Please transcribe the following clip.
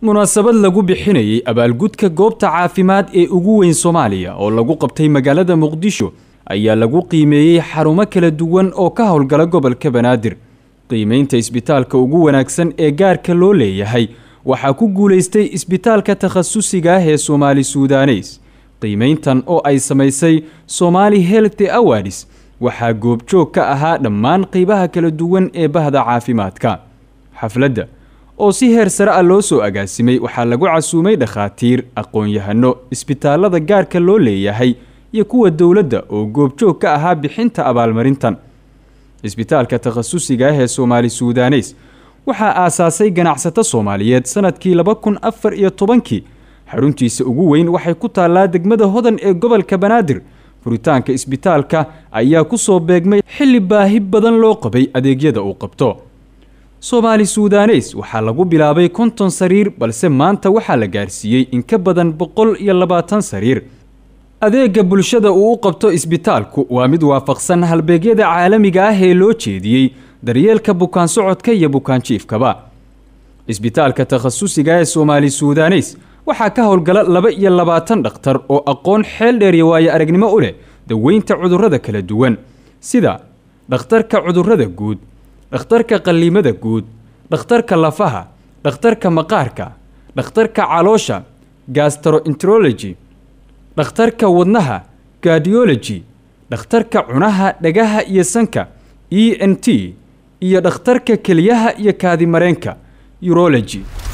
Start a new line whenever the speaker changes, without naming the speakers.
munaasabad lagu bixinayay abaalgudka goobta caafimaad ee ugu weyn soomaaliya oo lagu qabtay magaalada muqdisho ayaa lagu qiimeeyey xarumo kala duwan oo ka howlgala gobolka banaadir qiimeynta isbitaalka ugu wanaagsan ee gaarka loo leeyahay waxaa ku guulaystay isbitaalka takhasusiga ah ee soomaali suudaneys qiimeyntan oo ay samaysay somaali health awards waxaa goobjoog ka ahaa dhammaan qeybaha kala duwan ee bahda caafimaadka xafladda oo si heer sare ah loo soo agaasimay waxaa lagu casuumay dhakhaatiir aqoon-yahano isbitaalada gaarka loo leeyahay iyo kuwa dowladda oo goobjoog ka ahaa bixinta abaalmarintan isbitaalka takhasusiga ah ee soomaali suudaneys waxaa aasaasay ganacsato soomaaliyeed sanadkii laba kun afar iyo tobankii xaruntiisa ugu weyn waxay ku taallaa degmada hodan ee gobolka banaadir furitaanka isbitaalka ayaa ku soo beegmay xilli baahi badan loo qabay adeegyada uu qabto soomaali suudaneys waxaa lagu bilaabay konton sariir balse maanta waxaa la gaarsiiyey in ka badan boqol iyo labaatan sariir adeega bulshada uu u qabto isbitaalku waa mid waafaqsan halbeegyada caalamiga ah ee loo jeediyey daryeelka bukaan socodka iyo bukaanjiifkaba isbitaalka takhasusiga ee soomaali suudaneys waxaa ka howlgala laba iyo labaatan dhakhtar oo aqoon xeel dheer iyo waayo aragnimo u leh daweynta cudurrada kala duwan sida dhakhtarka cudurrada guud dhakhtarka qalliimada guud dhakhtarka lafaha dhakhtarka maqaarka dhakhtarka caloosha gastroenterology dhakhtarka wadnaha cardiology dhakhtarka cunaha dhagaha iyo sanka e n t iyo dhakhtarka keliyaha iyo kaadimareenka urology